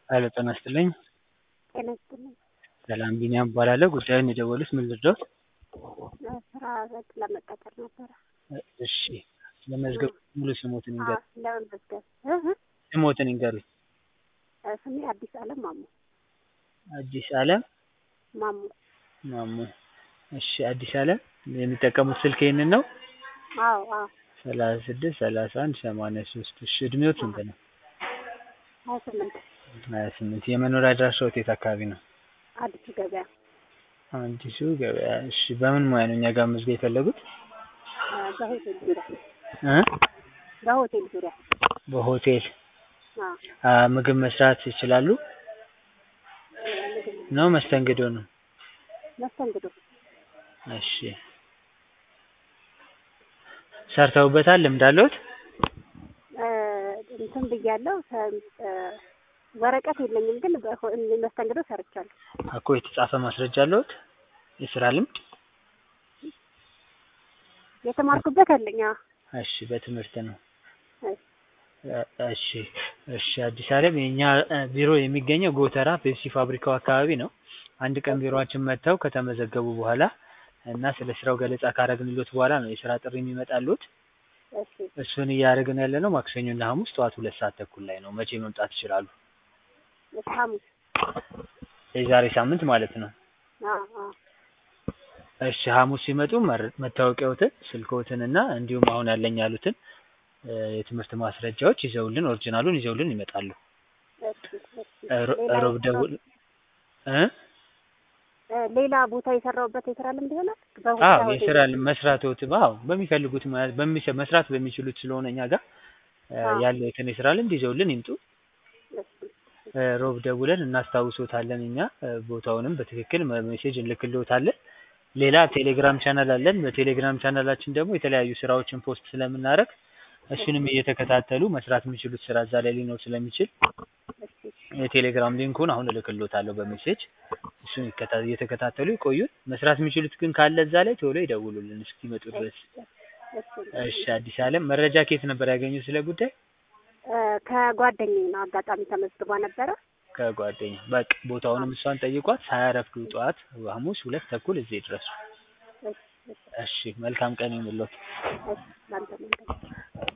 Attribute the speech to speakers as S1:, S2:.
S1: ሄሎ ጤና ይስጥልኝ።
S2: ጤና ይስጥልኝ።
S1: ሰላም ቢኒያም እባላለሁ። ጉዳዩን የደወሉት ምን ልርዳዎት?
S2: ስራ ለመቀጠር ነበረ።
S1: እሺ ለመዝገብ ሙሉ ስሞትን
S2: አዎ፣
S1: ይንገሩኝ።
S2: ለመመዝገብ እህ እ
S1: ስሞትን ይንገሩኝ።
S2: ስሜ አዲስ አለም ማሙ
S1: አዲስ አለም
S2: ማሙ።
S1: ማሙ። እሺ አዲስ አለም የሚጠቀሙት ስልክ ይህንን ነው?
S2: አዎ አዎ
S1: ሰላሳ ስድስት ሰላሳ አንድ ሰማንያ ሶስት እሺ እድሜዎት ስንት ነው?
S2: ሀያ ስምንት
S1: ሀያ ስምንት የመኖሪያ አድራሻዎት የት አካባቢ ነው?
S2: አዲሱ ገበያ
S1: አዲሱ ገበያ። እሺ በምን ሙያ ነው እኛ ጋር መመዝገብ የፈለጉት?
S2: እ በሆቴል ዙሪያ
S1: እ
S2: በሆቴል ዙሪያ
S1: በሆቴል
S2: አዎ
S1: አ ምግብ መስራት ይችላሉ?
S2: ምግብ
S1: ነው መስተንግዶ ነው?
S2: መስተንግዶ
S1: እሺ ሰርተውበታል? ልምድ አለዎት?
S2: እ እንትን ብያለሁ ሰ- እ ወረቀት የለኝም ግን በሆ- መስተንግዶ ሰርቻለሁ።
S1: እኮ የተጻፈ ማስረጃ አለዎት? የስራ ልምድ?
S2: የተማርኩበት አለኝ። አዎ
S1: እሺ በትምህርት ነው።
S2: እሺ
S1: እ እሺ እሺ አዲስ አለም የኛ እ ቢሮ የሚገኘው ጎተራ ፔፕሲ ፋብሪካው አካባቢ ነው። አንድ ቀን ቢሮአችን መጥተው ከተመዘገቡ በኋላ እና ስለ ስራው ገለጻ ካረግንሎት በኋላ ነው የስራ ጥሪ የሚመጣልዎት።
S2: እሺ
S1: እሱን እያደረግን ያለነው ማክሰኞና ሐሙስ ጠዋት ሁለት ሰዓት ተኩል ላይ ነው። መቼ መምጣት ይችላሉ?
S2: እሺ ሐሙስ
S1: የዛሬ ሳምንት ማለት ነው።
S2: አዎ አዎ
S1: እሺ ሐሙስ ሲመጡ መር- መታወቂያዎትን፣ ስልክዎትን እና እንዲሁም አሁን ያለኝ ያሉትን እ የትምህርት ማስረጃዎች ይዘውልን ኦሪጂናሉን ይዘውልን ይመጣሉ።
S2: እሺ እሺ
S1: ሮ-
S2: ሌላ
S1: ሮብ ደውል እ
S2: እ ሌላ ቦታ የሰራሁበት የስራ ልምድ ይሆናል?
S1: አዎ
S2: በሆቴል
S1: የስራ መስራትዎት አዎ በሚፈልጉት ሙያ በሚሰ- መስራት በሚችሉት ስለሆነ እኛ ጋር እ
S2: አዎ።
S1: ያለዎትን የስራ ልምድ ይዘውልን ይምጡ።
S2: እሺ
S1: እ ሮብ ደውለን እናስታውሶታለን። እኛ እ ቦታውንም በትክክል መ- ሜሴጅ እንልክልዎታለን። ሌላ ቴሌግራም ቻናል አለን። በቴሌግራም ቻናላችን ደግሞ የተለያዩ ስራዎችን ፖስት ስለምናደርግ እሱንም እየተከታተሉ መስራት የሚችሉት ስራ እዛ ላይ ሊኖር ስለሚችል
S2: እሺ
S1: የቴሌግራም ሊንኩን አሁን እልክልዎታለሁ በሜሴጅ እሱን ይከታ- እየተከታተሉ ይቆዩን። መስራት የሚችሉት ግን ካለ እዛ ላይ ቶሎ ይደውሉልን እስኪመጡ ድረስ።
S2: እሺ
S1: እሺ አዲስ አለም መረጃ ከየት ነበር ያገኙት ስለ ጉዳይ?
S2: እ ከጓደኛዬ ነው አጋጣሚ ተመዝግባ ነበረ።
S1: ከጓደኛ በቃ ቦታውንም እሷን ጠይቋት ሳያረፍዱ ጠዋት ሐሙስ ሁለት ተኩል እዚህ ድረሱ።
S2: እሺ እሺ
S1: እሺ መልካም ቀን ይሁንልዎት።
S2: እሺ ላንተ መንገድ